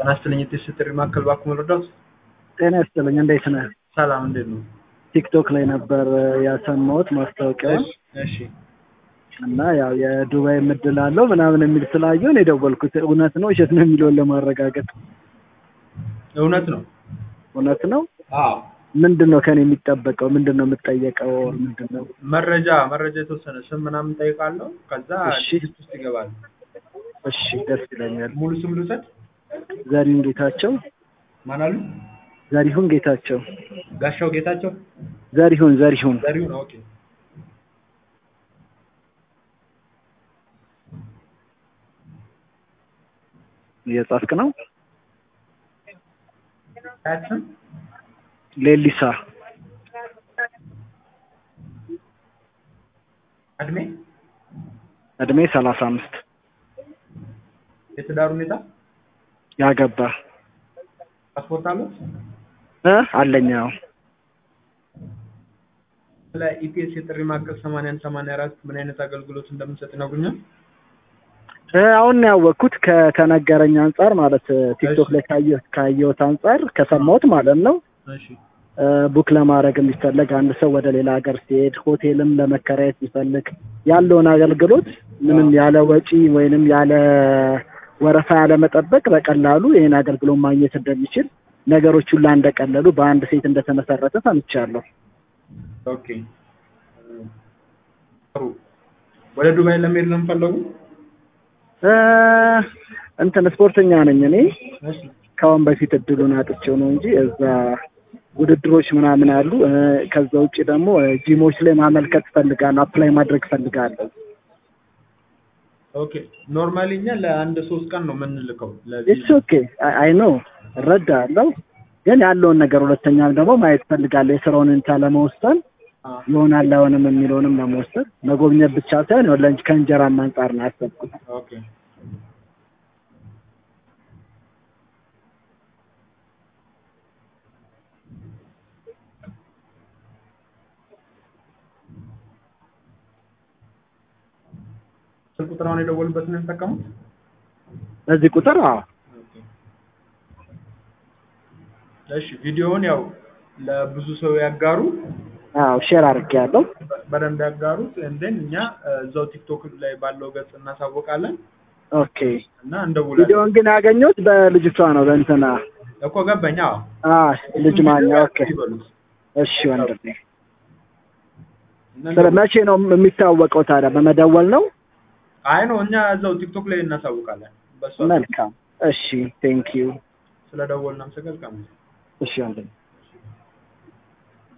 ጤና ይስጥልኝ የቴስ ጥሪ ማዕከል ባክዎ መረዳት? ጤና ይስጥልኝ እንዴት ነህ? ሰላም እንዴት ነው? ቲክቶክ ላይ ነበር ያሰማሁት ማስታወቂያውን እሺ እና ያው የዱባይ ምድል አለው ምናምን የሚል ስላየውን የደወልኩት እውነት ነው ውሸት ነው የሚለውን ለማረጋገጥ። እውነት ነው። እውነት ነው። አዎ ምንድን ነው ከኔ የሚጠበቀው? ምንድን ነው የምጠየቀው? ምንድን ነው? መረጃ መረጃ የተወሰነ ስም ምናምን ጠይቃለሁ። ከዛ እሺ። ሊስት ውስጥ ይገባል። እሺ ደስ ይለኛል። ሙሉ ስም ልውሰድ? ዘሪሁን ጌታቸው። ማን አሉ? ዘሪሁን ጌታቸው። ጋሻው ጌታቸው ዘሪሁን ዘሪሁን ዘሪሁን። ኦኬ እየጻፍክ ነው? አያት ስም ሌሊሳ እድሜ እድሜ ሰላሳ አምስት የትዳር ሁኔታ ያገባ ፓስፖርት አለው? እ አለኝ አዎ። ስለ ኢፒኤስ የጥሪ ማዕከል ሰማንያ አንድ ሰማንያ አራት ምን አይነት አገልግሎት እንደምንሰጥ ይነግሩኛል? እ አሁን ነው ያወቅኩት ከተነገረኝ አንጻር ማለት ቲክቶክ ላይ ካየሁት ካየሁት አንጻር ከሰማሁት ማለት ነው። እሺ እ ቡክ ለማድረግ የሚፈለግ አንድ ሰው ወደ ሌላ ሀገር ሲሄድ ሆቴልም ለመከራየት ሲፈልግ ያለውን አገልግሎት ምንም ያለ ወጪ ወይንም ያለ ወረፋ ያለ መጠበቅ በቀላሉ ይህን አገልግሎት ማግኘት እንደሚችል ነገሮች ሁላ እንደቀለሉ በአንድ ሴት እንደተመሰረተ ሰምቻለሁ። ኦኬ ጥሩ። ወደ ዱባይ ለመሄድ ነው የምፈለጉ? እ እንትን ስፖርተኛ ነኝ እኔ እሺ ከአሁን በፊት እድሉን አጥቼው ነው እንጂ እዛ ውድድሮች ምናምን አሉ። እ ከዛ ውጭ ደግሞ እ ጂሞች ላይ ማመልከት ፈልጋለሁ፣ አፕላይ ማድረግ ፈልጋለሁ። ኦኬ ኖርማሊ እኛ ለአንድ ሶስት ቀን ነው የምንልከው ኢትስ ለዚህ ኦኬ አይ ኖ እረዳለሁ፣ ግን ያለውን ነገር ሁለተኛም ደግሞ ማየት ፈልጋለሁ። የስራውን ሁኔታ ለመወሰን አ፣ ይሆናል አይሆንም የሚለውንም ለመወሰን መጎብኘት ብቻ ሳይሆን ያው ለእንጂ ከእንጀራም አንጻር ነው ያሰብኩት። ኦኬ ስልክ ቁጥር አሁን የደወሉበት ነው የተጠቀሙት? በዚህ ቁጥር አዎ ኦኬ። እሺ ቪዲዮውን ያው ለብዙ ሰው ያጋሩ፣ አዎ ሼር አድርጌያለሁ። በ- በደንብ ያጋሩት። እንደን እኛ እ፣ እዛው ቲክቶክ ላይ ባለው ገጽ እናሳወቃለን ኦኬ እና እንደውላለን ቪዲዮውን ግን ያገኘሁት በልጅቷ ነው በእንትና እኮ ገባኝ። አዎ አ ልጅ ማኛ ኦኬ ይበሉት እሺ ወንድሜ እና ስለ መቼ ነው የሚታወቀው ታዲያ በመደወል ነው አይ ነው እኛ እዛው ቲክቶክ ላይ እናሳውቃለን። በሷ መልካም እሺ ቴንክ ዩ ስለደወልን አመሰግናለሁ። እሺ ወንድሜ